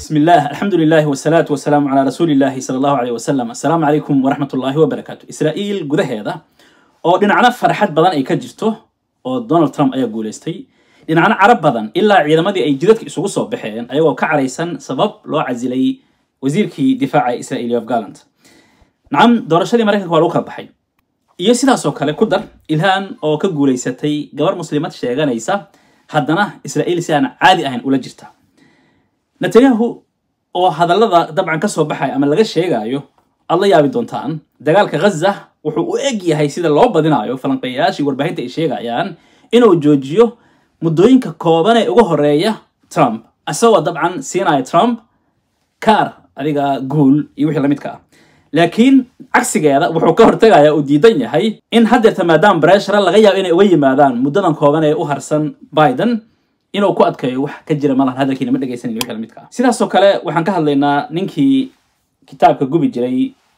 بسم الله الحمد لله والصلاة والسلام على رسول الله صلى الله عليه وسلم السلام عليكم ورحمة الله وبركاته إسرائيل gudaheeda oo dhinacna farxad badan ay ka jirto oo Donald Trump ayaa guuleystay dhinacna carab badan ilaa ciidamadii ay jidadka isugu soo baxeen ayagoo ka caraysan sabab loo casilay wasiirkii difaaca Israel Yoav Gallant nacam doorashadii Mareykanka waa lagu kala baxay iyo sidaas oo kale ku dar ilhaan oo ka guuleysatay gabar muslimad sheeganaysa haddana Israel si aan caadi ahayn ula jirta netanyahu oo hadallada dabcan ka soo baxaya ama laga sheegayo aad la yaabi doontaan dagaalka ghaza wuxuu u eg yahay sida loo badinayo falanqeeyayaashii warbaahinta ay sheegayaan inuu joojiyo muddooyinka kooban ee ugu horeeya trump isagoo dabcan siinaya trump kaar adiga guul iyo wixii lamidka ah laakiin cagsigeeda wuxuu ka hortagaya uu diidan yahay in haddeerta maadaama breshara laga yaabo inay uga yimaadaan muddadan kooban ee u harsan biden inuu ku adkeeyo wax ka jira malahan hadalkiina ma dhegaysanin wixii lamidka ah sidaasoo kale waxaan ka hadlaynaa ninkii kitaabka gubi jiray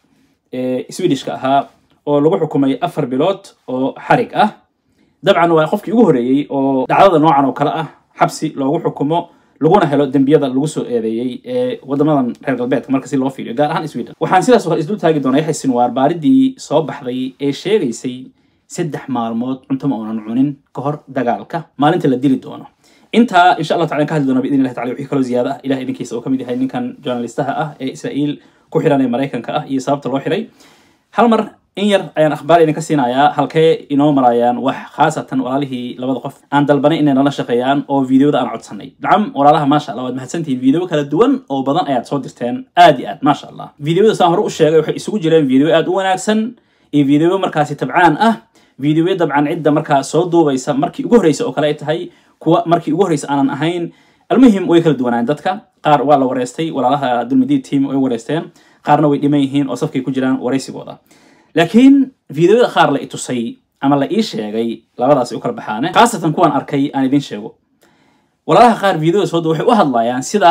ee swedishka ahaa oo lagu xukumay afar bilood oo xarig ah dabcan waa qofkii ugu horeeyey oo dhacdada noocan oo kale ah xabsi loogu xukumo laguna helo dembiyada lagu soo eedeeyey ee wadamadan reer galbeedka marka si loo fiiriyo gaar ahaan sweden waxaan sidaas oo kale isdul taagi doonaa yaxya sinwaar baaridii soo baxday ee sheegaysay saddex maalmood cunto ma uunan cunin ka hor dagaalka maalinta la dili doono intaa insha allah tacala ka hadli doona biidn illahi tacala wixii kaloo ziyaada ah ilaah idinkiisa oo ka mid yahay ninkan journalistaha ah ee israa'iil ku xiran ee maraykanka ah iyo sababta loo xiray hal mar in yar ayaan akhbaar idinka siinayaa halkee inoo marayaan wax khaasatan walaalihii labada qof aan dalbanay inay nala shaqeeyaan oo videoda aan codsanay nacam walaalaha maasha allah waad mahadsantihiin video kala duwan oo badan ayaad soo dirteen aad iyo aad maasha allah videoda saan hore u sheegay waxay isugu jireen video aad u wanaagsan iyo video markaasi tabcaan ah videoya dabcan cidda markaa soo duubaysa markii ugu horreysa oo kale ay tahay kuwa markii ugu horreysa aanan ahayn almuhim way kala duwanaan dadka qaar waa la wareystay walaalaha dulmadiid team way wareysteen qaarna way dhiman yihiin oo safkay ku jiraan wareysigooda laakiin videoyada qaar la i tusay ama la ii sheegay labadaasi u kala baxaane khaasatan kuwan arkay aan idin sheego walaalaha qaar videoda soo waxay u hadlayaan sida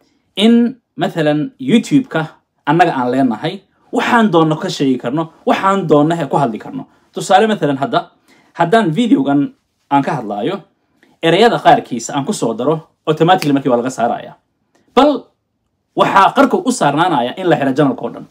in mathalan youtube-ka annaga aan leenahay waxaan doonno ka sheegi karno waxaan doonna he ku hadli karno tusaale mathalan hadda haddaan videogan aan ka hadlaayo ereyada qaarkiisa aan ku soo daro automatically markii waa laga saaraya bal waxaa qarka u saarnaanaya in la xiro janalka oo dhan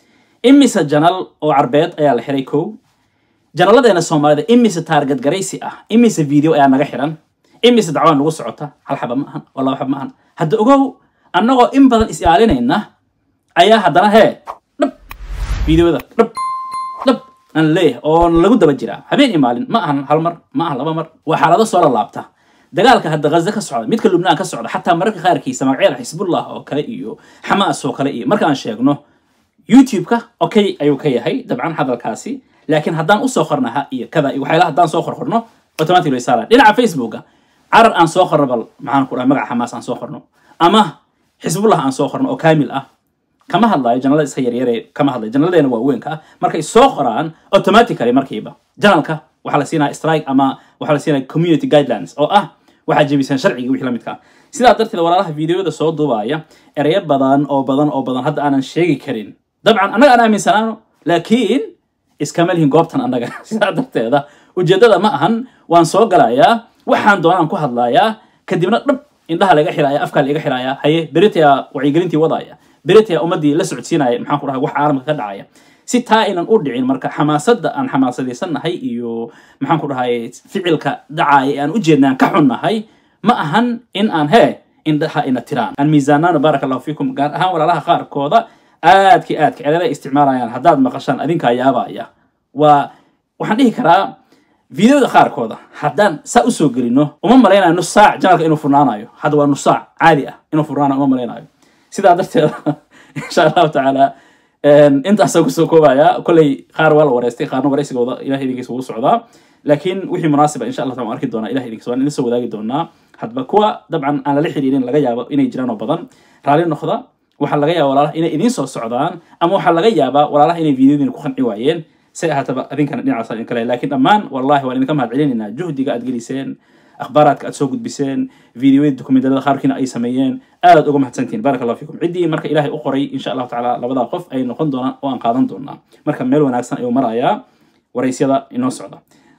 imise janal oo carbeed ayaa la xiray kow janalladeena soomaalida imise taarget garaysi ah imise video ayaa naga xiran imise dacwaa nagu socota hal xaba ma ahan oo laba xaba ma ahan hadda ogow annagoo in badan is ilaalinayna ayaa haddana hee dhab videoda dhab dhab aan leeyahay oo lagu daba jiraa habeen iyo maalin ma ahan hal mar ma ahan laba mar waa xaalado soo lalaabta dagaalka hadda ghaza ka socda midka lubnaan ka socda xataa mararka qaarkiisa magacyada xisbullah oo kale iyo xamaas oo kale iyo markaan sheegno youtube-ka okay ayuu ka yahay dabcan hadalkaasi laakiin haddaan usoo qornaha iyo kada iyo waxyaala haddaan soo qorqorno automatic way saaraan dhinaca facebooka carar aan soo qorno bal maxaan ku dhaha magaca xamaas aan soo qorno ama xisbullah aan soo qorno oo kaamil ah kama hadlayo janalada iska yaryare kama hadlayo janaladeena waaweynka ah markay soo qoraan automatically markiiba janalka waxaa la siinaya strike ama waxaa la siinaya community guidelines oo ah waxaa jebisaan sharciga wixii la midka ah sidaa darteed walaalaha videoyada soo duubaya ereyo badan oo badan oo badan hadda aanan sheegi karin dabcan annaga aan aaminsanaano laakiin iskama lihin goobtan annaga sidaa darteeda ujeeddada ma ahan waan soo galayaa waxaan doonaan ku hadlayaa kadibna dhab indhaha laga xiraaya afkaa laga xiraaya haye beritaya wacyigelintii wadaya beritaya ummaddii la socodsiinaya maxaan ku dhahay wax caalamka ka dhacaya si taa aynan u dhicin marka xamaasadda aan xamaasadaysannahay iyo maxaan ku dhahay ficilka dhacaaya ee aan u jeednaan ka xunnahay ma ahan in aan hee indhaha ina tiraan aan miisaanaano baaraka allahu fiikum gaar ahaan walaalaha qaarkooda aadki aadka celada isticmaalayaan haddaad maqashaan adinkaa yaabaya waa waxaan dhihi karaa videoda qaarkooda haddaan saa usoo gelino uma malaynayo nus saac janalka inuu furnaanayo hadda waa nus saac caadi ah inuu furnaanayo uma malaynayo sidaa darteeda insha allahu tacaala intaasaan kusoo koobaya kolley qaar waa la wareystay qaarna wareysigooda ilahay idinkiisa wuu socdaa laakiin wixii munaasiba insha allah waan arki doonaa ilahay idinkiisa waan idin soo wadaagi doonaa hadba kuwa dabcan aan lala xiriirin laga yaabo inay jiraan oo badan raalli noqda waxaa laga yaaba walaalaha inay idiin soo socdaan ama waxaa laga yaabaa walaalaha inay videodina ku qanci waayeen say ahaataba adinkana dhinacaas idin kale laakiin dhammaan wallahi waan idinka mahad celinaynaa juhdiga aad geliseen akhbaaraadka aad soo gudbiseen videoyada dokumentarada qaarkiina ay sameeyeen aadaad uga mahadsantihin baraka allah fiikum ciddii marka ilaahay u qoray insha allahu tacaala labadaa qof ay noqon doonaan oo aan qaadan doonaa marka meel wanaagsan ayuu marayaa waraysyada inoo socda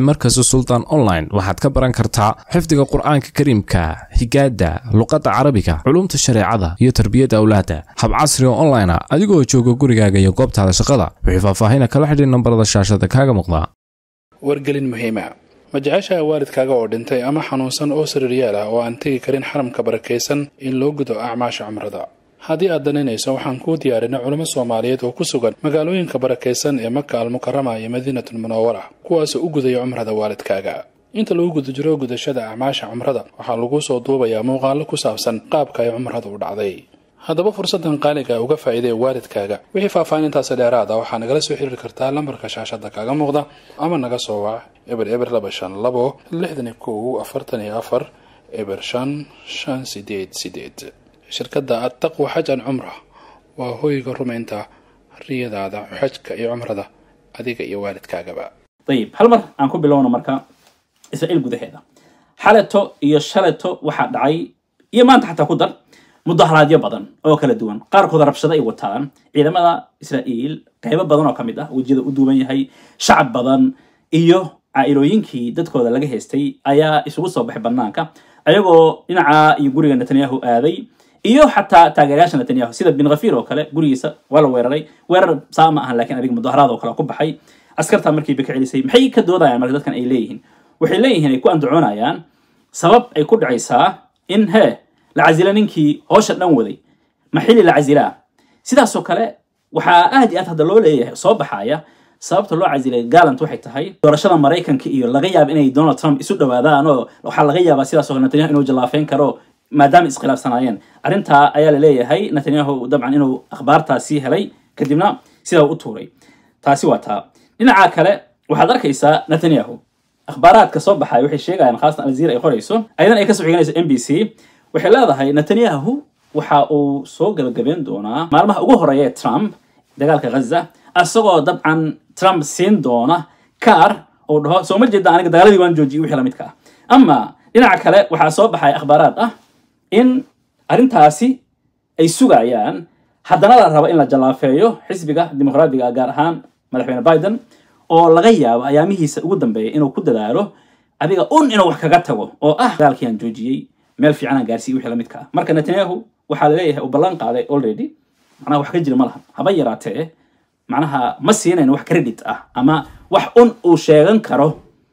markasta sultan online waxaad ka baran kartaa xifdiga qur-aanka kariimka higaada luqadda carabiga culumta shareecada iyo tarbiyadda awlaadda hab casri oo online ah adigoo jooga gurigaaga iyo goobtaada shaqada wixii faahfaahina kala xidhiir nambarada shaashada kaaga muuqda wargelin muhiima ma jeceshaha waalidkaaga oo dhintay ama xanuunsan oo sariiryaal ah oo aan tegi karin xaramka barakaysan in loo gudo acmaasha cumrada haddii aad danaynayso waxaan kuu diyaarinay culimo soomaaliyeed oo ku sugan magaalooyinka barakaysan ee maka almukarama iyo madiinatul munawara kuwaasoo u gudaya cumrada waalidkaaga inta lagu guda jiro gudashada acmaasha cumrada waxaa lagu soo duubayaa muuqaallo ku saabsan qaabka ay cumrada u dhacday haddaba fursaddan qaaliga uga faa'iidee waalidkaaga wixii faahfaahintaasi dheeraada waxaa nagala soo xiriiri kartaa lambarka shaashada kaaga muuqda ama naga soo wac eber eber laba shan labo lixdan iyo kow afartan iyo afar eber shan shan sideed sideed shirkadda attaqwa xaj an cumra waa hoyga rumaynta riyadaada xajka iyo cumrada adiga iyo waalidkaagaba ayib hal mar aan ku bilowno marka israa'iil gudaheeda xaleto iyo shaleto waxaa dhacay iyo maanta xataa ku dar mudaharaadyo badan oo kala duwan qaarkood rabshado ay wataan ciidamada israa'iil qaybo badan oo ka mid ah wejiyada u duuban yahay shacab badan iyo caa'ilooyinkii dadkooda laga haystay ayaa isugu soo baxay banaanka ayagoo dhinaca iyo guriga netanyahu aaday iyo xataa taageerayaasha netanyahu sida bin khafiir oo kale gurigiisa waa la weeraray weerar saa ma ahan lakiin adiga mudaharaad oo kale ku baxay askartaa markiiba ka celisay maxay ka doodayaan marka dadkan ay leeyihiin waxay leeyihiin ay ku andacoonayaan sabab ay ku dhacaysaa in hee la casila ninkii hoosha dhan waday ma xili la casilaa sidaasoo kale waxaa aad iyo aad hadda loo leeyahay soo baxaya sababta loo casilay galant waxay tahay doorashada maraykanka iyo laga yaaba inay donald trump isu dhawaadaan oo waxaa laga yaabaa sidaasoo kale netanyahu inuu jallaafeyn karo maadaama iskhilaafsanaayeen arrintaa ayaa la leeyahay netanyahu dabcan inuu akhbaartaasi helay kadibna sidaa u tuuray taasi waa taa dhinaca kale waxaad arkaysaa netanyahu akhbaaraadka soo baxaya waxay sheegayaan khaasatan aljazeera ay qorayso ayadan ay kasoo xiganayso m b c waxay leedahay netanyahu waxa uu soo gabagabeyn doonaa maalmaha ugu horeeya ee trump dagaalka ghaza isagoo dabcan trump siin doona kaar uu dhaho soo ma jeeda aniga dagaaladii waan joojiyay wixii lamidka ah ama dhinaca kale waxaa soo baxaya akhbaaraad ah in arrintaasi ay sugayaan haddana la rabo in la jallaafeeyo xisbiga dimuqraadiga gaar ahaan madaxweyne biden oo laga yaabo ayaamihiisa ugu dambeeya inuu ku dadaalo adiga un inuu wax kaga tago oo ah dagaalkii aan joojiyey meel fiican aan gaarsiiyey wixii lamidka ah marka netanyahu waxaa la leeyahay uu ballan qaaday already macnaha wax ka jira ma laha haba yaraatee macnaha ma siinayn wax credit ah ama wax un uu sheegan karo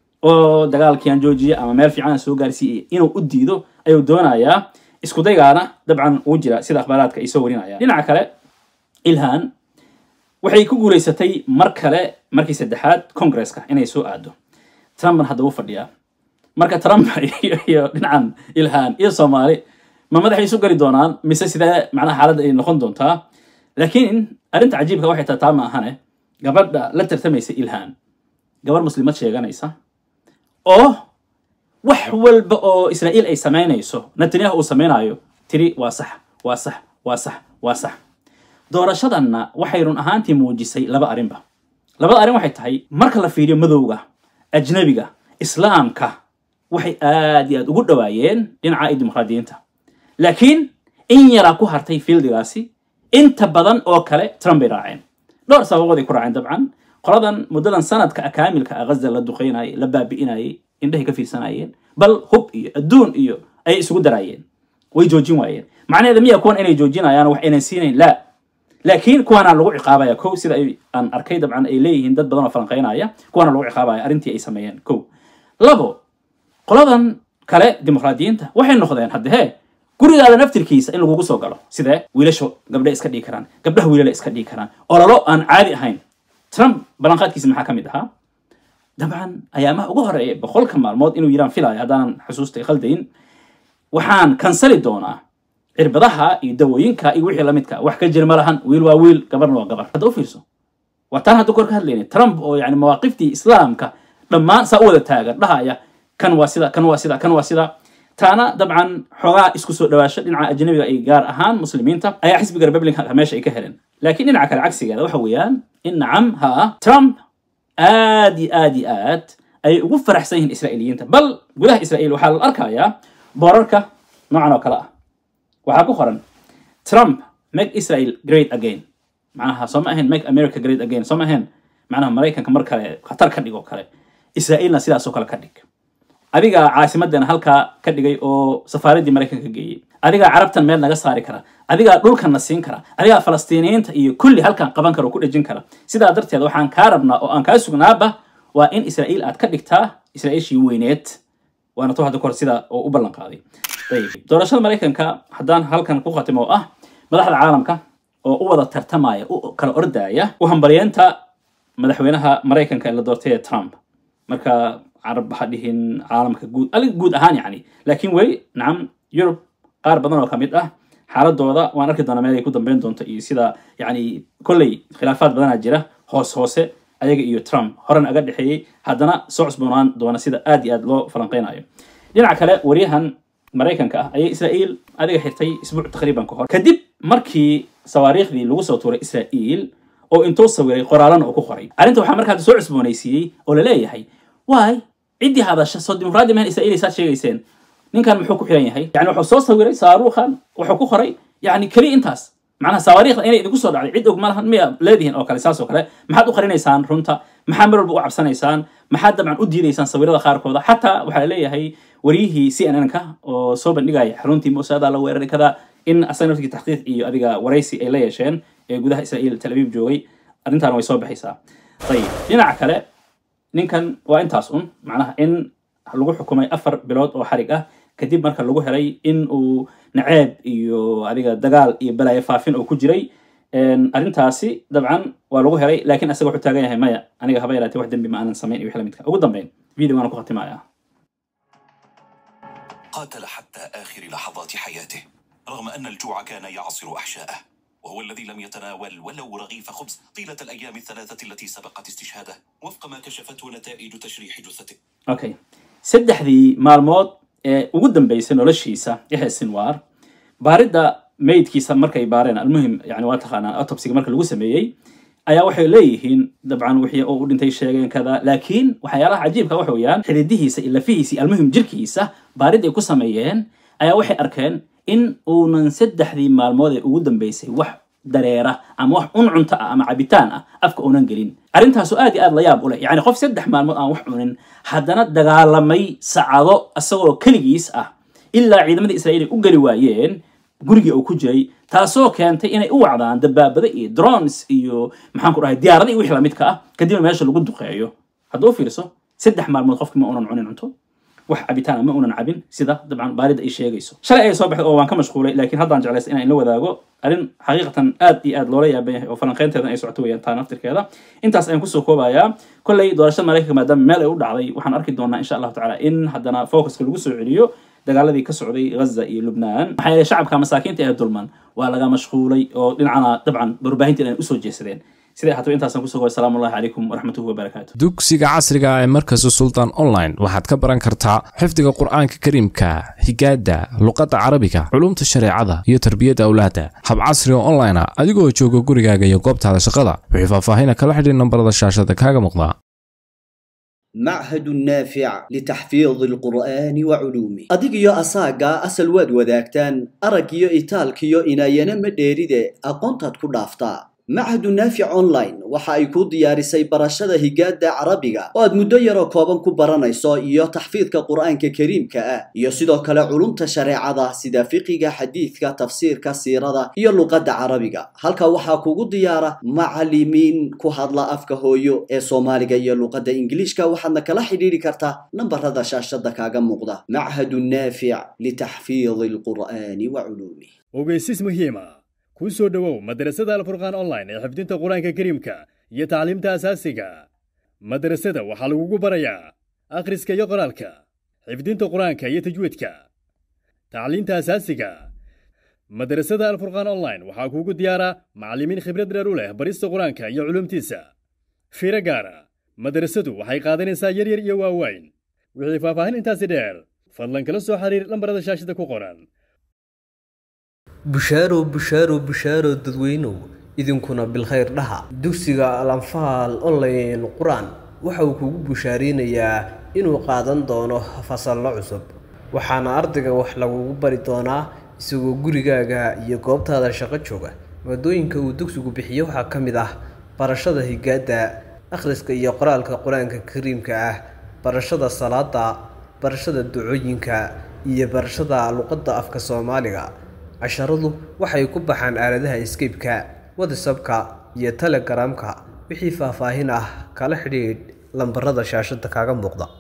oo dagaalkii aan joojiyey ama meel fiican aan soo gaarsiiyey inuu u diido ayuu doonayaa isku daygaana dabcan uu jira sida akhbaaraadka ay soo warinayaan dhinaca kale ilhan waxay ku guulaysatay mar kale markii saddexaad congresska inay soo aado trumpna hadda u fadhiyaa marka trump iyo dhinacan ilhan iyo soomaali ma madaxay isu geli doonaan mise sidee macnaha xaaladda ay noqon doontaa laakiin arrinta cajiibka waxay tahay taa ma ahane gabadha la tartamaysa ilhan gabarh muslimad sheeganaysa oo wax walba oo israa'iil ay samaynayso netanyahu uu samaynayo tiri waa sax waa sax waa sax waa sax doorashadanna waxay run ahaantii muujisay laba arrinba labada arrin waxay tahay marka la fiiriyo madowga ajnabiga islaamka waxay aad iyo aad ugu dhawaayeen dhinaca dimuqraadiyiinta laakiin in yaraa ku hartay fiildigaasi inta badan oo kale trump bay raaceen dhowr sababood ay ku raaceen dabcan qoladan muddadan sanadka kaamilka ah ghaza la duqeynayay la baabi'inayay indhahay ka fiirsanayeen bal hub iyo adduun iyo ayay isugu daraayeen way joojin waayeen macnaheeda miya kuwan inay joojinayaan wax aynan siinayn la laakiin kuwaana lagu ciqaabaya kow sida ay aan arkay dabcan ay leeyihiin dad badan oo falanqeynaya kuwaana lagu ciqaabaya arrintii ay sameeyeen kow labo qoladan kale dimuqraadiyiinta waxay noqdeen hadde hee gurigaada naftirkiisa in lagugu soo galo sidee wiilasho gabdhe iska dhigi karaan gabdhaha wiilala iska dhigi karaan ololo aan caadi ahayn trump ballanqaadkiisa maxaa ka mid ahaa dabcan ayaamaha ugu horeeya boqolka maalmood inuu yiraan filaya haddaanan xusuustay khaldayn waxaan kansali doonaa cirbadaha iyo dawooyinka iyo wixii lamidka wax ka jira ma lahan wiil waa wiil gabarna waa gabar hadda u fiirso waa taan hadda kor ka hadlayna trump oo yani mawaaqiftii islaamka dhammaan saa u wada taagan dhahaya kan waa sida kan waa sida kan waa sida taana dabcan xoogaa isku soo dhawaasho dhinaca ajnabiga ay gaar ahaan muslimiinta ayaa xisbiga republicanka meesha ay ka heleen laakiin dhinaca kale cagsigeeda waxa weeyaan in nacam ha trump aad iyo aad iyo aad ayay ugu faraxsan yihiin israa'iiliyiinta bal gudaha israa'iil waxaa la arkayaa boorarka noocan oo kale ah waxaa ku qoran trump make israel great again macnaha soo ma ahayn make america great again soo ma ahayn macnaha maraykanka mar kale khatar ka dhigo kale israa'iilna sidaasoo kale ka dhig adigaa caasimadana halkaa ka dhigay oo safaaraddii maraykanka geeyey adigaa carabtan meel naga saari kara adigaa dhulkanna siin kara adigaa falastiiniyiinta iyo kulli halkan qaban kara oo ku dhejin kara sidaa darteed waxaan kaa rabnaa oo aan kaa sugnaaba waa in israa'iil aad ka dhigtaa israa'iishii weyneed waana to hadda kahor sida oo u ballan qaaday ayib doorashada maraykanka haddaan halkan ku khatimo oo ah madaxda caalamka oo u wada tartamaya u kala ordaya u hambaryeenta madaxweynaha maraykanka ee la doortay ee trump marka carab ha dhihin caalamka guud ali guud ahaan yani laakiin weli nacam yurub qaar badan oo ka mid ah xaaladooda waan arki doonaa meel ay ku dambeyn doonto iyo sida yani kolley khilaafaad badanaa jira hoos hoose ayaga iyo trump horan aga dhexeeyey haddana soo cusboonaan doona sida aad iyo aad loo falanqeynayo dhinaca kale waryahan maraykanka ah ayay israa'iil adiga xirtay isbuuc taqriiban ka hor kadib markii sawaariikhdii lagu soo tuuray israa'iil oo intuu sawiray qoraalana uu ku qoray arrinta waxaa markaa soo cusboonaysiiyey oo la leeyahay waay ciddii hadasha soo dimuqraadi mahan israa'iil saad sheegayseen ninkan muxuu ku xiran yahay yani wuxuu soo sawiray saaruukhan wuxuu ku qoray yani keli intaas macnaha sawaariikhda inay idinku soo dhacday cid og malahan miya leedihiin oo kale saas oo kale maxaad u qarinaysaan runta maxaa mar walba u cabsanaysaan maxaad dabcan u diidaysaan sawirada qaarkooda xataa waxaa leeyahay waryihii c n n ka oo soo bandhigaya xaruntii musaada la weeraray kada in asaga naftigii taxqiiq iyo adiga waraysi ay la yeesheen ee gudaha israa'iil tel aviv joogay arrintaana way soo baxaysaa ayib dhinaca kale ninkan waa intaas un macnaha in lagu xukumay afar bilood oo xarig ah kadib marka lagu helay in uu naceeb iyo adiga dagaal iyo balaayo faafin oo ku jiray arrintaasi dabcan waa lagu helay laakiin asaga wuxuu taagan yahay maya aniga haba yaraatee wax dembi ma aanan samayn iyo wix lamidka ugu dambeyn videogaana ku khatimaya قاتل حتى آخر لحظات حياته رغم أن الجوع كان يعصر أحشاءه وهو الذي لم يتناول ولو رغيف خبز طيلة الأيام الثلاثة التي سبقت استشهاده وفق ما كشفته نتائج تشريح جثته okay saddexdii maalmood ee ugu dambeysay noloshiisa yaxya sinwar baaridda meydkiisa markay baareen almuhim yani waa taqaanaa autopsiga marka lagu sameeyey ayaa waxay leeyihiin dabcan wixii oo u dhintay sheegeen kada laakiin waxyaalaha cajiibka waxa weeyaan xididihiisa iyo lafihiisa iyo almuhim jirkiisa baarid ay ku sameeyeen ayaa waxay arkeen in uunan saddexdii maalmood ee ugu dambeysay wax dareera ama wax un cunto ah ama cabitaan ah afka uunan gelin arrintaasu aad iyo aad la yaab u leh yacni qof saddex maalmood aan wax cunin haddana dagaalamay sacado isagoo keligiis ah ilaa ciidamadii israa'iil ay u geli waayeen gurigii uu ku jiray taasoo keentay inay u wacdaan dabaabada iyo drones iyo maxaan ku dhahay diyaarada iyo wixii lamidka ah kadibna meesha lagu duqeeyo hadduu fiirso saddex maalmood qofkii ma unan cunin cunto wax cabitaan ma unan cabin sida dabcan baaridda ay sheegayso shalay ay soo baxday oo waan ka mashquulay laakiin haddaan jeclaysa inaan la wadaago arrin xaqiiqatan aad iyo aad loola yaaban yahay oo falanqeynteedan ay socoto weeyaan taa naftirkeeda intaas ayaan kusoo koobayaa kolley doorashada maraykanka maadaama meel ay u dhacday waxaan arki doonaa insha allahu tacaala in haddana focuska lagu soo celiyo dagaaladii ka socday ghaza iyo lubnaan maxaa yeelay shacabka masaakiinta ee dulman waa laga mashquulay oo dhinacana dabcan warbaahinta inay usoo jeesadeen siday ahaataba intaasaan kusoo goy salaamu allahi calaykum waraxmatuhu wabarakaatu dugsiga casriga ah ee markasta sultan online waxaad ka baran kartaa xifdiga qur'aanka kariimka higaada luqadda carabiga culumta shareecada iyo tarbiyadda awlaadda hab casri oo online ah adigoo jooga gurigaaga iyo goobtaada shaqada wixii faahfaahina kala xidhiir nambarada shaashada kaaga muuqda معهد نافع لتحفيظ القرآن وعلومه أدقيو أساقا أسل واد وذاكتان أرقيو إيتالكيو إنايانا مديريدي أقونتاد كدافتا macahadu naafic online waxa ay kuu diyaarisay barashada higaada carabiga oo aad muddo yaroo kooban ku baranayso iyo taxfiidka qur-aanka kariimka ah iyo sidoo kale culumta shareecada sida fiqiga xadiidka tafsiirka siirada iyo luqadda carabiga halka waxaa kugu diyaara macalimiin ku hadla afka hooyo ee soomaaliga iyo luqadda ingiliishka waxaadna kala xidhiidhi kartaa nambarada shaashada kaaga muuqda machadu naafic litaxfiidi alqur'aani wa culuumih ogeysis muhiima ku soo dhowow madrasada alfurqaan online ee xifdinta qur-aanka kariimka iyo tacliimta asaasiga madrasada waxaa lagugu barayaa akhriska iyo qoraalka xifdinta qur-aanka iyo tajwiidka tacliinta asaasiga madrasada alfurqaan online waxaa kuugu diyaara macallimiin khibrad dheer u leh barista qur-aanka iyo culumtiisa fiiro gaara madrasadu waxay qaadanaysaa yaryar iyo waaweyn wixii faahfaahin intaasi dheer fadlan kala soo xiriir lambarada shaashada ku qoran bushaaro bushaaro bushaaro dadweynow idinkuna bilkhayr dhaha dugsiga alanfaal online qur-aan waxa uu kugu bushaareynayaa inuu qaadan doono fasallo cusub waxaana ardayga wax lagugu bari doonaa isagoo gurigaaga iyo goobtaada shaqo jooga maadooyinka uu dugsigu bixiyo waxaa ka mid ah barashada higaada akhriska iyo qoraalka qur-aanka kariimka ah barashada salaada barashada ducooyinka iyo barashada luqadda afka soomaaliga casharadu waxay ku baxaan aaladaha skype-ka whatsappka iyo telegramka wixii faahfaahin ah kala xidhiidh lambarada shaashada kaaga muuqda